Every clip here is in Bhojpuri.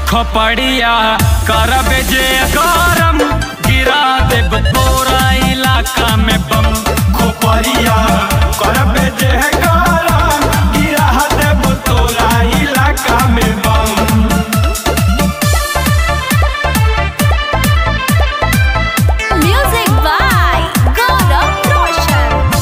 खोपड़िया करब जे गरम गिरा देब तोरा इलाका में बम खोपरिया करबे जे गरम गिरा देब तोरा इलाका में बम Music by Gaurav Roshan.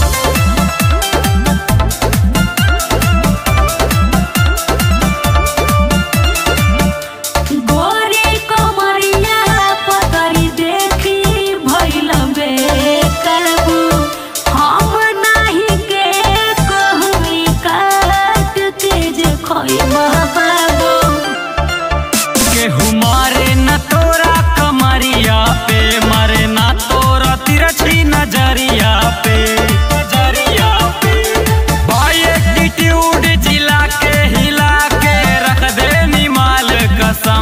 गोरी कमरिया पतरी देखी भइल बेकाबू हम नाही के कहमी काट के जे खइबा बाबू केहू मारे न तोरा कमरिया पे मारे न तोरा तिरछी नजरिया पे नजरिया पे भाई एटीट्यूड जिला के हिला के रख दे निमाल कसम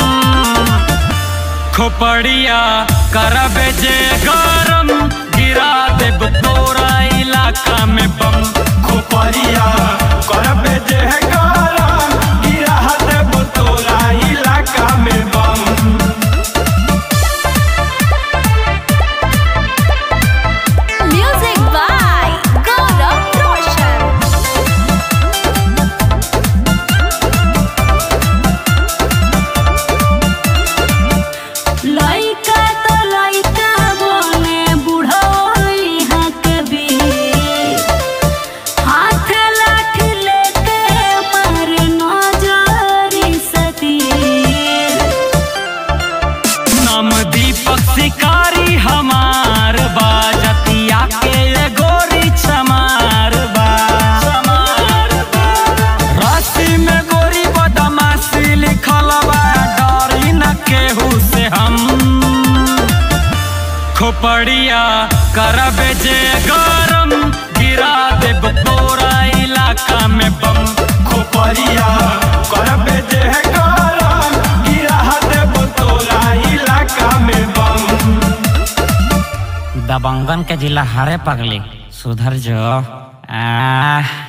खोपड़िया करब जे गरम गिरा देब तोरा इलाका में बम खोपरिया करबे जे गरम गिरा देब तोरा इलाका में बम Music by Gaurav Roshan. लइका तो लइका बोले बुढ़ई हक भी हाथ लाठी लेके मार नजरी सतीर नाम दीपक शिकारी हमार बा जतिया के ये गोरी चमार बा चमार बा राशि में गोरी बदमाशी लिखल बा डरी न केहू से हम खोपड़िया करब जे गरम गिरा देब तोरा इलाका में बम खोपरिया करबे जे गरम गिरा देब तोरा इलाका में बम दबंगन के जिला हरे पगली सुधर जो आ